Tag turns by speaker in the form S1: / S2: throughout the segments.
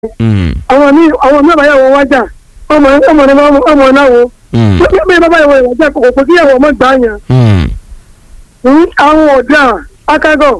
S1: Mm.
S2: àwọn míì àwọn míì báyàwó wájà ọmọ ọmọ ní ọmọ náà wo
S1: Mm.
S2: bí bàbá ìwọ ìwájà kò kò kí ìyàwó ọmọ gbà yàn
S1: Mm.
S2: ní àwọn ọ̀dà akágọ̀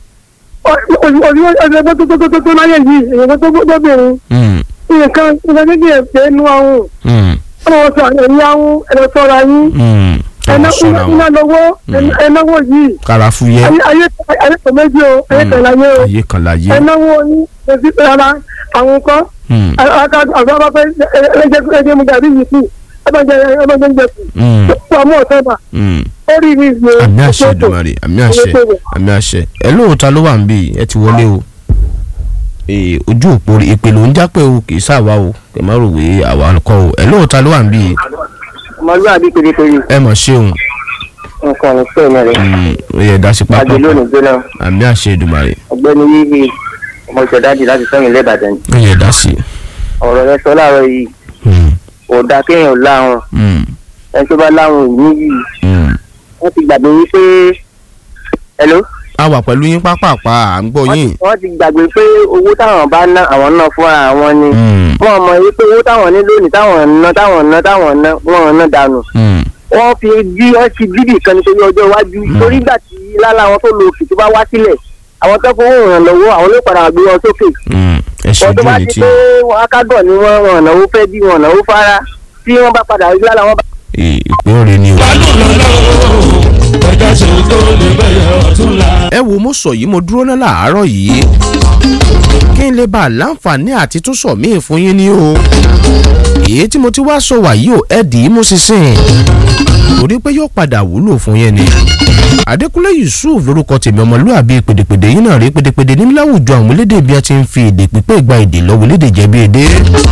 S2: ọ̀sẹ̀ tó tó tó tó tó láyé yìí èèyàn tó tó bẹ̀rẹ̀
S1: Mm.
S2: nǹkan nǹkan kékeré ẹ̀fẹ́ nu àwọn
S1: Mm.
S2: ọmọ sọ ẹ̀yìn àwọn ẹ̀rọ sọ̀rọ̀ yín
S1: Mm.
S2: ẹ̀ná
S1: Àwọn sọ̀rọ̀
S2: iná
S1: àwọn
S2: lọ́wọ́ ẹ̀náwó yìí
S1: karafu yẹ
S2: ayé ayé ayé kò méjì o ayé kan láyé o
S1: ayé kan láyé.
S2: ẹ̀náwó yín kò sí rárá àwọn kan
S1: Mm.
S2: akágọ̀ àgbà bá fẹ́ ẹ̀ẹ́dẹ́gbẹ́ ẹ̀ẹ́dẹ́ mu gàrí yìí kù ẹ̀bọ̀njẹ ẹ̀bọ̀njẹ ń jẹ kù
S1: Mm.
S2: púpọ̀ àmọ́ ọ̀sẹ̀ bà
S1: Mm.
S2: ó rí mi ìgbé
S1: àmì àṣẹ Èdùmàrè àmì àṣẹ àmì àṣẹ ẹ lóòótọ́ ló wà ń bì ẹ ti wọlé o Ee, ojú òpó ìpè ló ń jápẹ́ o kì í sáwa o kì í má rò wé àwa kọ́ o ẹ lóòótọ́ ló wà ń bì
S3: ọmọlúwàbí pérépéré
S1: ẹ mọ̀ ṣeun
S3: nǹkan ní pé mẹ́rin
S1: Mm, ó yẹ dá sí pápá
S3: àgbẹ̀ lónìí gbéná
S1: àmì àṣẹ Èdùmàrè
S3: ọ̀gbẹ́ni yíyí ọmọ ìṣẹ̀dájì láti sẹ́yìn lẹ́bàdàn
S1: ó yẹ dá sí.
S3: ọ̀rọ̀ rẹ sọ láàárọ̀ yìí
S1: Mm,
S3: kò dáa kéèyàn láwọn
S1: mm,
S3: ẹni tó bá láwọn ìní yìí
S1: mm.
S3: wọ́n ti gbàgbé wípé hello
S1: a wà pẹ̀lú yín pápápá à ń gbọ́
S3: wọ́n
S1: yín.
S3: ti- wọ́n ti gbàgbé pé owó táwọn bá ná àwọn náà fúnra àwọn ni
S1: Mm,
S3: wọ́n mọ̀ wípé owó táwọn ní lónìí táwọn ná táwọn ná táwọn ná wọ́n ná dànù
S1: mm,
S3: wọ́n fi bí wọ́n ti bíbì kan nítorí ọjọ́ iwájú torí ìgbà tí lálá àwọn tó lo òkè tó bá wá sílẹ̀ àwọn tó fowó ìrànlọ́wọ́ àwọn ló padà gbé wọn sókè
S1: mm. ẹ ṣe
S3: wọ́n tó
S1: ojú
S3: bá
S1: ní
S3: ti
S1: tí
S3: pé wọn akágọ̀ ni wọ́n wọn náwó fẹ́ bí wọn náwó fara tí wọ́n bá padà rí lálá wọn bá.
S1: ìpín òre ni o. ẹ wo mo sọ yìí mo dúró náà láàárọ̀ yìí kí n lè bá a láǹfààní àti tún sọ míì fún yín ni o èyí tí mo ti wá sọ wàyí o ẹ dì í mú sísìn torí pé yóò padà wúlò fún yín ni Adékúnlé Yusuf lórúkọ tèmi ọmọlúwàbí pèdèpèdè yín náà rí pèdèpèdè ní láwùjọ àwọn elédè bí a ti ń fi èdè pípé gba èdè lọ́wọ́ elédè jẹ̀bi èdè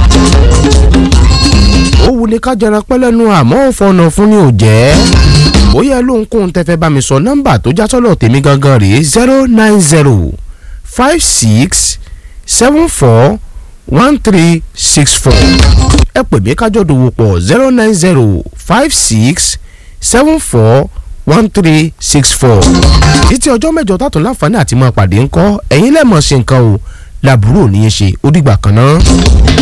S1: ó wù ní ká jẹran pẹ́ lẹ́nu àmọ́ ó fọ̀nà fún ni ò jẹ́ bóyá lóhunkóhun tẹ́ fẹ́ bá mi sọ nọ́mbà tó já sọ́lọ̀ tèmi gangan rèé zero nine zero five six seven four one three six four ẹ pè mí kájọ dòwò pọ̀ zero nine zero five six seven four one three six four títí ọjọ́ mẹ́jọ tààtún láǹfààní àti máa pàdé ńkọ́ ẹ̀yin lẹ́ẹ̀mọ̀ ṣe nǹkan o làbúrò ní í ṣe ó dìgbà kan náà.